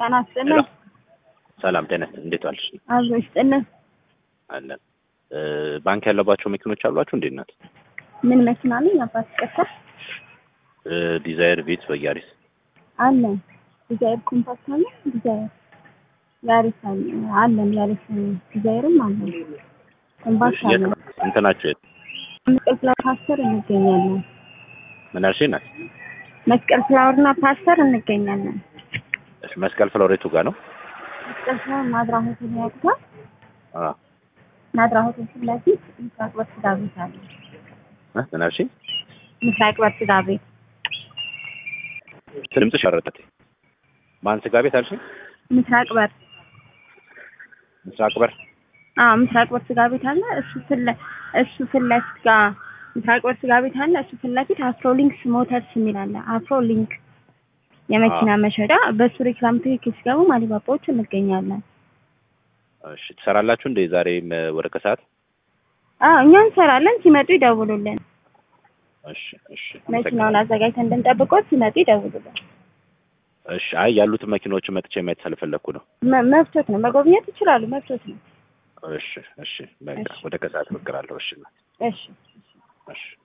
ጤና ይስጥልን። ሰላም ጤና ይስጥልን። እንዴት ዋልሽ? አብሮ ይስጥልን። አለን። ባንክ ያለባቸው መኪኖች አሏችሁ? እንዴት ናት? ምን መኪና አለኝ? አባት ቀጥታ ዲዛይር፣ ቪትስ፣ በያሪስ አለን። ዲዛይር ኮምፓክት አለ። ዲዛይር ያሪስ አለ አለን። ያሪስ ዲዛይርም አለን። ኮምፓክት የት አለን። ነው እንትናችሁ? የት መስቀል ፍላወር ፓስተር እንገኛለን። ምን አልሽኝ? ናት መስቀል ፍላወርና ፓስተር እንገኛለን። እሺ፣ መስቀል ፍሎሬቱ ጋር ነው። መስቀል ፍላወር ናዝራ ሆቴል ያውቁታል? አ ናዝራ ሆቴል ፊት ለፊት ምስራቅ በር ስጋ ቤት አለ። እ ምን አልሽኝ? ምስራቅ በር ስጋ ቤት ድምፅሽ ያረጠት ማን ስጋ ቤት አልሽኝ? ምስራቅ በር ምስራቅ በር አዎ ምስራቅ በር ስጋ ቤት አለ። እሱ ፊት ለ- እሱ ፊት ለፊት ጋር ምስራቅ በር ስጋ ቤት አለ። እሱ ፊት ለፊት አፍሮ ሊንክስ ሞተርስ የሚል አለ። አፍሮ ሊንክ የመኪና መሸጫ በሱ ሬክላም ትክክል ሲገቡ ማሊባባዎች እንገኛለን። እሺ፣ ትሰራላችሁ እንዴ ዛሬም ወደ ከሰዓት? አዎ እኛ እንሰራለን። ሲመጡ ይደውሉልን። እሺ፣ እሺ፣ መኪናውን አዘጋጅተን እንድንጠብቆት ሲመጡ ይደውሉልን። እሺ። አይ ያሉትን መኪናዎች መጥቼ ማየት ስለፈለኩ ነው። መ- መብቶት ነው። መጎብኘት ይችላሉ። መብቶት ነው። እሺ፣ እሺ። በቃ ወደ ከሰዓት እሞክራለሁ። እሺ፣ እሺ እሺ።